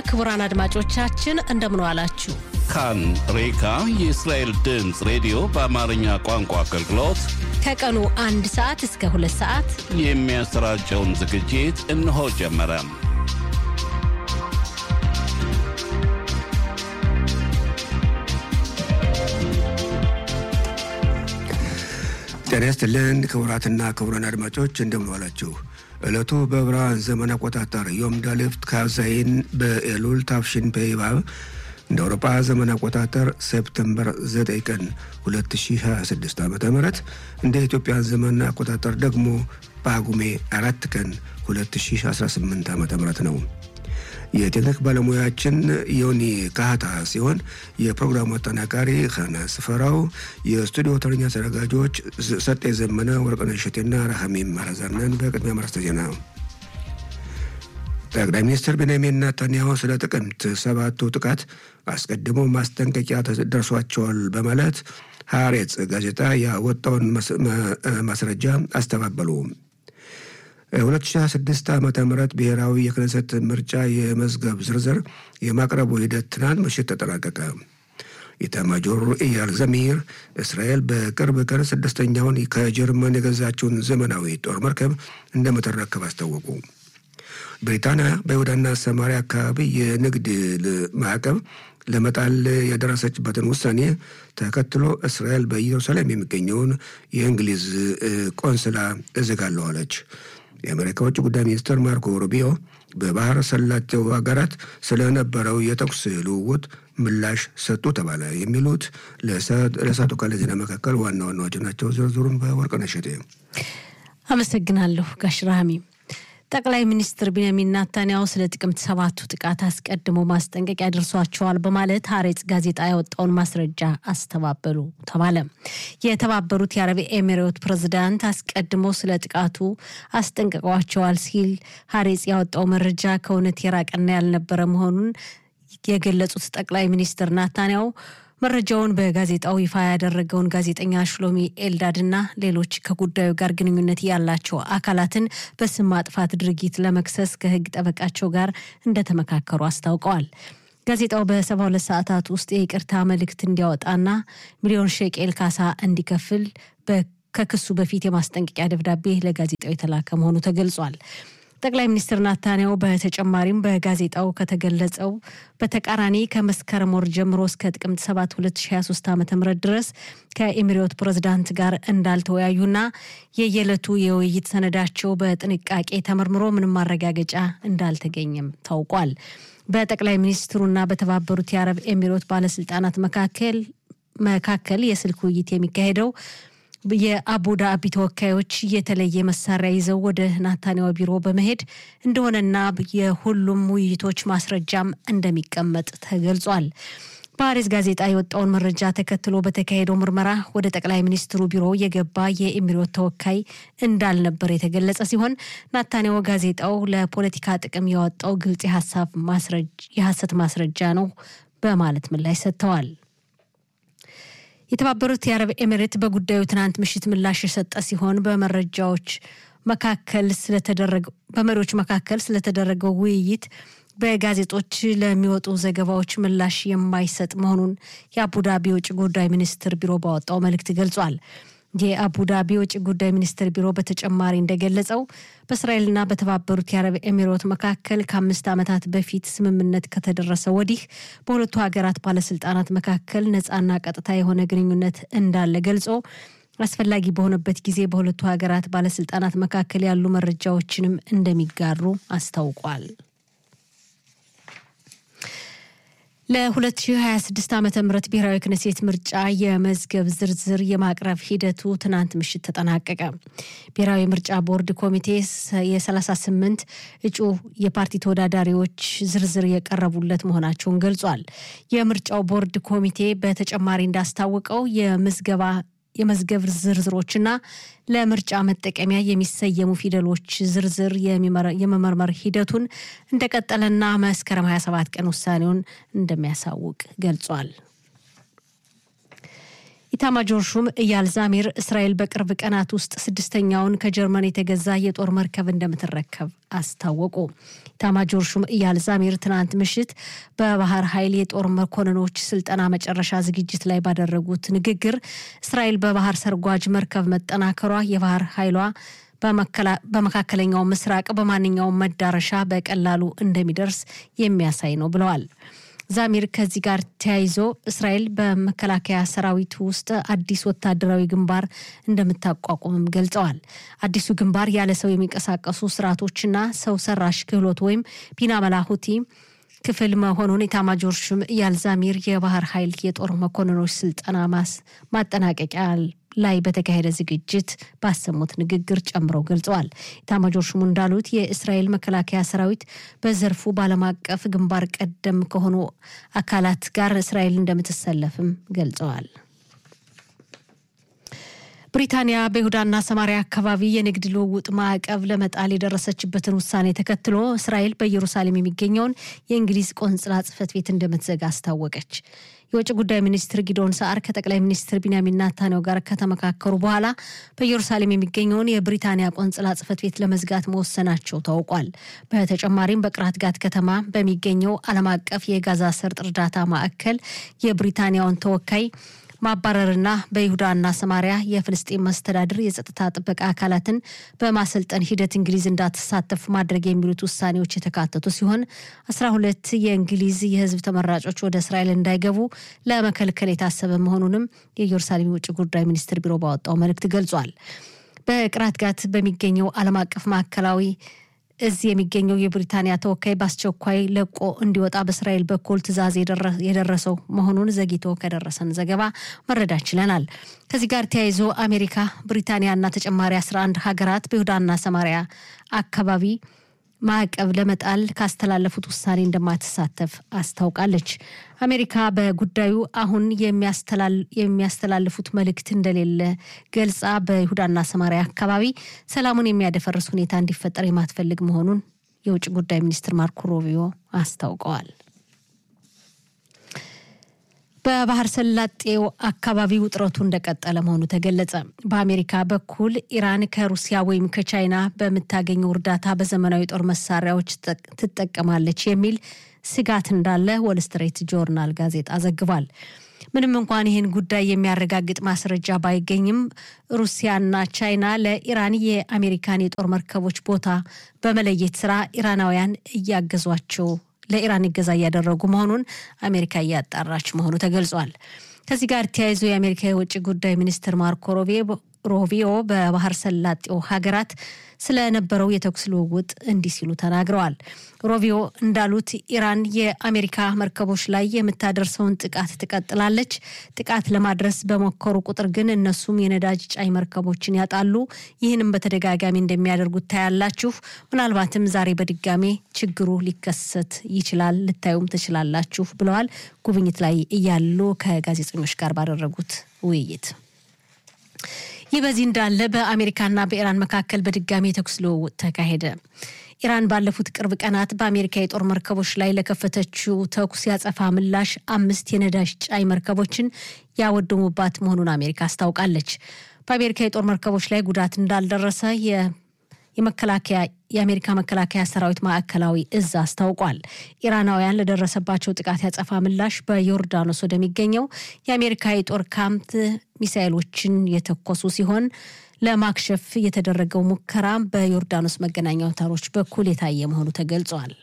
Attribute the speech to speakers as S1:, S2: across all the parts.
S1: ክቡራን አድማጮቻችን እንደምን ዋላችሁ።
S2: ካን ሬካ የእስራኤል ድምፅ ሬዲዮ በአማርኛ ቋንቋ አገልግሎት
S1: ከቀኑ አንድ ሰዓት እስከ ሁለት ሰዓት
S2: የሚያሰራጨውን ዝግጅት እነሆ ጀመረ።
S3: ጤና ይስጥልን ክቡራትና ክቡራን አድማጮች እንደምን ዋላችሁ። ዕለቱ በዕብራውያን ዘመን አቆጣጠር ዮም ዳሌፍት ካዛይን በኤሉል ታፍሽን ፔይባብ እንደ አውሮፓ ዘመን አቆጣጠር ሴፕተምበር 9 ቀን 2026 ዓ ም እንደ ኢትዮጵያን ዘመን አቆጣጠር ደግሞ ጳጉሜ አራት ቀን 2018 ዓ ም ነው። የቴክኒክ ባለሙያችን ዮኒ ካህታ ሲሆን የፕሮግራሙ አጠናቃሪ ኸነ ስፈራው፣ የስቱዲዮ ተረኛ አዘጋጆች ሰጤ ዘመነ፣ ወርቅነሽ እሸቴና ረሃሚም ማረዛነን። በቅድሚያ ማርስተ ዜና ጠቅላይ ሚኒስትር ቤንያሚን ናታንያሁ ስለ ጥቅምት ሰባቱ ጥቃት አስቀድሞ ማስጠንቀቂያ ደርሷቸዋል በማለት ሀሬጽ ጋዜጣ ያወጣውን ማስረጃ አስተባበሉ። 2026 ዓ ም ብሔራዊ የክነሰት ምርጫ የመዝገብ ዝርዝር የማቅረቡ ሂደት ትናንት ምሽት ተጠናቀቀ። ኢታማጆር ኢያል ዘሚር እስራኤል በቅርብ ቀን ስድስተኛውን ከጀርመን የገዛችውን ዘመናዊ ጦር መርከብ እንደምትረከብ አስታወቁ። ብሪታንያ በይሁዳና ሰማሪያ አካባቢ የንግድ ማዕቀብ ለመጣል የደረሰችበትን ውሳኔ ተከትሎ እስራኤል በኢየሩሳሌም የሚገኘውን የእንግሊዝ ቆንስላ እዘጋለሁ አለች። የአሜሪካ ውጭ ጉዳይ ሚኒስትር ማርኮ ሩቢዮ በባህር ሰላጤው ሀገራት ስለነበረው የተኩስ ልውውጥ ምላሽ ሰጡ ተባለ። የሚሉት ለእሳቱ ካለ ዜና መካከል ዋና ዋናዎች ናቸው። ዝርዝሩን በወርቅነሽ እሸቴ
S1: አመሰግናለሁ። ጋሽ ራህሚ ጠቅላይ ሚኒስትር ቢንያሚን ናታንያሁ ስለ ጥቅምት ሰባቱ ጥቃት አስቀድሞ ማስጠንቀቂያ ደርሷቸዋል በማለት ሀሬጽ ጋዜጣ ያወጣውን ማስረጃ አስተባበሉ ተባለ። የተባበሩት የአረብ ኤሚሬት ፕሬዝዳንት አስቀድሞ ስለ ጥቃቱ አስጠንቅቀዋቸዋል ሲል ሀሬጽ ያወጣው መረጃ ከእውነት የራቀና ያልነበረ መሆኑን የገለጹት ጠቅላይ ሚኒስትር ናታንያሁ መረጃውን በጋዜጣው ይፋ ያደረገውን ጋዜጠኛ ሽሎሚ ኤልዳድና ሌሎች ከጉዳዩ ጋር ግንኙነት ያላቸው አካላትን በስም ማጥፋት ድርጊት ለመክሰስ ከሕግ ጠበቃቸው ጋር እንደተመካከሩ አስታውቀዋል። ጋዜጣው በሰባ ሁለት ሰዓታት ውስጥ የይቅርታ መልእክት እንዲያወጣና ሚሊዮን ሼቄል ካሳ እንዲከፍል ከክሱ በፊት የማስጠንቀቂያ ደብዳቤ ለጋዜጣው የተላከ መሆኑ ተገልጿል። ጠቅላይ ሚኒስትር ናታንያሁ በተጨማሪም በጋዜጣው ከተገለጸው በተቃራኒ ከመስከረም ወር ጀምሮ እስከ ጥቅምት 7 2023 ዓ ም ድረስ ከኤሚሬት ፕሬዝዳንት ጋር እንዳልተወያዩና የየዕለቱ የውይይት ሰነዳቸው በጥንቃቄ ተመርምሮ ምንም ማረጋገጫ እንዳልተገኘም ታውቋል። በጠቅላይ ሚኒስትሩና በተባበሩት የአረብ ኤሚሬት ባለስልጣናት መካከል መካከል የስልክ ውይይት የሚካሄደው የአቡዳቢ ተወካዮች የተለየ መሳሪያ ይዘው ወደ ናታንያሁ ቢሮ በመሄድ እንደሆነና የሁሉም ውይይቶች ማስረጃም እንደሚቀመጥ ተገልጿል። ፓሪስ ጋዜጣ የወጣውን መረጃ ተከትሎ በተካሄደው ምርመራ ወደ ጠቅላይ ሚኒስትሩ ቢሮ የገባ የኤሚሬት ተወካይ እንዳልነበር የተገለጸ ሲሆን ናታንያሁ ጋዜጣው ለፖለቲካ ጥቅም ያወጣው ግልጽ የሐሰት ማስረጃ ነው በማለት ምላሽ ሰጥተዋል። የተባበሩት የአረብ ኤሚሬት በጉዳዩ ትናንት ምሽት ምላሽ የሰጠ ሲሆን በመረጃዎች መካከል ስለተደረገው በመሪዎች መካከል ስለተደረገው ውይይት በጋዜጦች ለሚወጡ ዘገባዎች ምላሽ የማይሰጥ መሆኑን የአቡዳቢ የውጭ ጉዳይ ሚኒስትር ቢሮ ባወጣው መልእክት ገልጿል። የአቡዳቢ የውጭ ጉዳይ ሚኒስትር ቢሮ በተጨማሪ እንደገለጸው በእስራኤልና በተባበሩት የአረብ ኤሚሬት መካከል ከአምስት ዓመታት በፊት ስምምነት ከተደረሰ ወዲህ በሁለቱ ሀገራት ባለስልጣናት መካከል ነፃና ቀጥታ የሆነ ግንኙነት እንዳለ ገልጾ አስፈላጊ በሆነበት ጊዜ በሁለቱ ሀገራት ባለስልጣናት መካከል ያሉ መረጃዎችንም እንደሚጋሩ አስታውቋል። ለ2026 ዓ ም ብሔራዊ ክነሴት ምርጫ የመዝገብ ዝርዝር የማቅረብ ሂደቱ ትናንት ምሽት ተጠናቀቀ። ብሔራዊ ምርጫ ቦርድ ኮሚቴ የ38 እጩ የፓርቲ ተወዳዳሪዎች ዝርዝር የቀረቡለት መሆናቸውን ገልጿል። የምርጫው ቦርድ ኮሚቴ በተጨማሪ እንዳስታወቀው የምዝገባ የመዝገብ ዝርዝሮችና ለምርጫ መጠቀሚያ የሚሰየሙ ፊደሎች ዝርዝር የመመርመር ሂደቱን እንደቀጠለና መስከረም 27 ቀን ውሳኔውን እንደሚያሳውቅ ገልጿል። ኢታማጆር ሹም እያል ዛሚር እስራኤል በቅርብ ቀናት ውስጥ ስድስተኛውን ከጀርመን የተገዛ የጦር መርከብ እንደምትረከብ አስታወቁ። ኢታማጆር ሹም እያል ዛሚር ትናንት ምሽት በባህር ኃይል የጦር መኮንኖች ስልጠና መጨረሻ ዝግጅት ላይ ባደረጉት ንግግር እስራኤል በባህር ሰርጓጅ መርከብ መጠናከሯ የባህር ኃይሏ በመካከለኛው ምስራቅ በማንኛውም መዳረሻ በቀላሉ እንደሚደርስ የሚያሳይ ነው ብለዋል። ዛሚር ከዚህ ጋር ተያይዞ እስራኤል በመከላከያ ሰራዊት ውስጥ አዲስ ወታደራዊ ግንባር እንደምታቋቁምም ገልጸዋል። አዲሱ ግንባር ያለ ሰው የሚንቀሳቀሱ ስርዓቶችና ሰው ሰራሽ ክህሎት ወይም ቢና መላሁቲ ክፍል መሆኑን ኤታማዦር ሹም እያል ዛሚር የባህር ኃይል የጦር መኮንኖች ስልጠና ማጠናቀቂያ ላይ በተካሄደ ዝግጅት ባሰሙት ንግግር ጨምረው ገልጸዋል። ኤታማዦር ሹሙ እንዳሉት የእስራኤል መከላከያ ሰራዊት በዘርፉ በዓለም አቀፍ ግንባር ቀደም ከሆኑ አካላት ጋር እስራኤል እንደምትሰለፍም ገልጸዋል። ብሪታንያ በይሁዳና ሰማሪያ አካባቢ የንግድ ልውውጥ ማዕቀብ ለመጣል የደረሰችበትን ውሳኔ ተከትሎ እስራኤል በኢየሩሳሌም የሚገኘውን የእንግሊዝ ቆንጽላ ጽሕፈት ቤት እንደምትዘጋ አስታወቀች። የውጭ ጉዳይ ሚኒስትር ጊዶን ሰዓር ከጠቅላይ ሚኒስትር ቢንያሚን ናታንያሁ ጋር ከተመካከሩ በኋላ በኢየሩሳሌም የሚገኘውን የብሪታንያ ቆንጽላ ጽሕፈት ቤት ለመዝጋት መወሰናቸው ታውቋል። በተጨማሪም በቅራት ጋት ከተማ በሚገኘው ዓለም አቀፍ የጋዛ ሰርጥ እርዳታ ማዕከል የብሪታንያውን ተወካይ ማባረርና በይሁዳና ሰማሪያ የፍልስጤን መስተዳድር የጸጥታ ጥበቃ አካላትን በማሰልጠን ሂደት እንግሊዝ እንዳትሳተፍ ማድረግ የሚሉት ውሳኔዎች የተካተቱ ሲሆን አስራ ሁለት የእንግሊዝ የሕዝብ ተመራጮች ወደ እስራኤል እንዳይገቡ ለመከልከል የታሰበ መሆኑንም የኢየሩሳሌም የውጭ ጉዳይ ሚኒስትር ቢሮ ባወጣው መልእክት ገልጿል። በቅራት ጋት በሚገኘው ዓለም አቀፍ ማዕከላዊ እዚህ የሚገኘው የብሪታንያ ተወካይ በአስቸኳይ ለቆ እንዲወጣ በእስራኤል በኩል ትዕዛዝ የደረሰው መሆኑን ዘግይቶ ከደረሰን ዘገባ መረዳት ችለናል። ከዚህ ጋር ተያይዞ አሜሪካ፣ ብሪታንያና ተጨማሪ 11 ሀገራት በይሁዳና ሰማሪያ አካባቢ ማዕቀብ ለመጣል ካስተላለፉት ውሳኔ እንደማትሳተፍ አስታውቃለች። አሜሪካ በጉዳዩ አሁን የሚያስተላልፉት መልእክት እንደሌለ ገልጻ በይሁዳና ሰማሪያ አካባቢ ሰላሙን የሚያደፈርስ ሁኔታ እንዲፈጠር የማትፈልግ መሆኑን የውጭ ጉዳይ ሚኒስትር ማርኮ ሩቢዮ አስታውቀዋል። በባህር ሰላጤው አካባቢ ውጥረቱ እንደቀጠለ መሆኑ ተገለጸ። በአሜሪካ በኩል ኢራን ከሩሲያ ወይም ከቻይና በምታገኘው እርዳታ በዘመናዊ ጦር መሳሪያዎች ትጠቀማለች የሚል ስጋት እንዳለ ወል ስትሬት ጆርናል ጋዜጣ ዘግቧል። ምንም እንኳን ይህን ጉዳይ የሚያረጋግጥ ማስረጃ ባይገኝም ሩሲያና ቻይና ለኢራን የአሜሪካን የጦር መርከቦች ቦታ በመለየት ስራ ኢራናውያን እያገዟቸው ለኢራን እገዛ እያደረጉ መሆኑን አሜሪካ እያጣራች መሆኑ ተገልጿል። ከዚህ ጋር ተያይዞ የአሜሪካ የውጭ ጉዳይ ሚኒስትር ማርኮ ሮቢዮ በባህር ሰላጤው ሀገራት ስለነበረው የተኩስ ልውውጥ እንዲህ ሲሉ ተናግረዋል። ሮቢዮ እንዳሉት ኢራን የአሜሪካ መርከቦች ላይ የምታደርሰውን ጥቃት ትቀጥላለች። ጥቃት ለማድረስ በሞከሩ ቁጥር ግን እነሱም የነዳጅ ጫኝ መርከቦችን ያጣሉ። ይህንም በተደጋጋሚ እንደሚያደርጉት ታያላችሁ። ምናልባትም ዛሬ በድጋሜ ችግሩ ሊከሰት ይችላል፣ ልታዩም ትችላላችሁ ብለዋል። ጉብኝት ላይ እያሉ ከጋዜጠኞች ጋር ባደረጉት ውይይት ይህ በዚህ እንዳለ በአሜሪካና በኢራን መካከል በድጋሚ የተኩስ ልውውጥ ተካሄደ። ኢራን ባለፉት ቅርብ ቀናት በአሜሪካ የጦር መርከቦች ላይ ለከፈተችው ተኩስ ያጸፋ ምላሽ አምስት የነዳጅ ጫኝ መርከቦችን ያወደሙባት መሆኑን አሜሪካ አስታውቃለች። በአሜሪካ የጦር መርከቦች ላይ ጉዳት እንዳልደረሰ የመከላከያ የአሜሪካ መከላከያ ሰራዊት ማዕከላዊ እዝ አስታውቋል። ኢራናውያን ለደረሰባቸው ጥቃት ያጸፋ ምላሽ በዮርዳኖስ ወደሚገኘው የአሜሪካ የጦር ካምፕ ሚሳይሎችን የተኮሱ ሲሆን ለማክሸፍ የተደረገው ሙከራ በዮርዳኖስ መገናኛ አውታሮች በኩል የታየ መሆኑ ተገልጿል።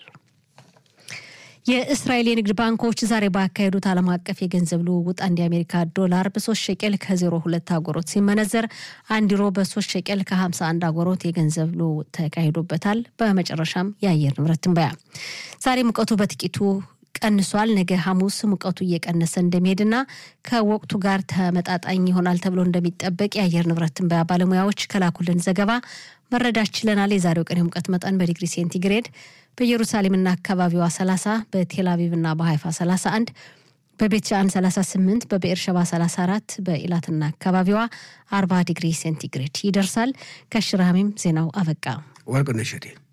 S1: የእስራኤል የንግድ ባንኮች ዛሬ ባካሄዱት ዓለም አቀፍ የገንዘብ ልውውጥ አንድ የአሜሪካ ዶላር በሶስት ሸቄል ከዜሮ ሁለት አጎሮት ሲመነዘር አንድ ዩሮ በሶስት ሸቄል ከሀምሳ አንድ አጎሮት የገንዘብ ልውውጥ ተካሂዶበታል። በመጨረሻም የአየር ንብረት ትንበያ ዛሬ ሙቀቱ በጥቂቱ ቀንሷል። ነገ ሐሙስ ሙቀቱ እየቀነሰ እንደሚሄድና ከወቅቱ ጋር ተመጣጣኝ ይሆናል ተብሎ እንደሚጠበቅ የአየር ንብረት ትንበያ ባለሙያዎች ከላኩልን ዘገባ መረዳት ችለናል። የዛሬው ቀን የሙቀት መጠን በዲግሪ ሴንቲግሬድ በኢየሩሳሌምና አካባቢዋ 30፣ በቴልአቪቭና በሀይፋ 31፣ በቤት ሻን 38፣ በብኤር ሸባ 34፣ በኢላትና አካባቢዋ 40 ዲግሪ ሴንቲግሬድ ይደርሳል። ከሽራሚም ዜናው አበቃ።
S3: ወርቅነሽ እሸቴ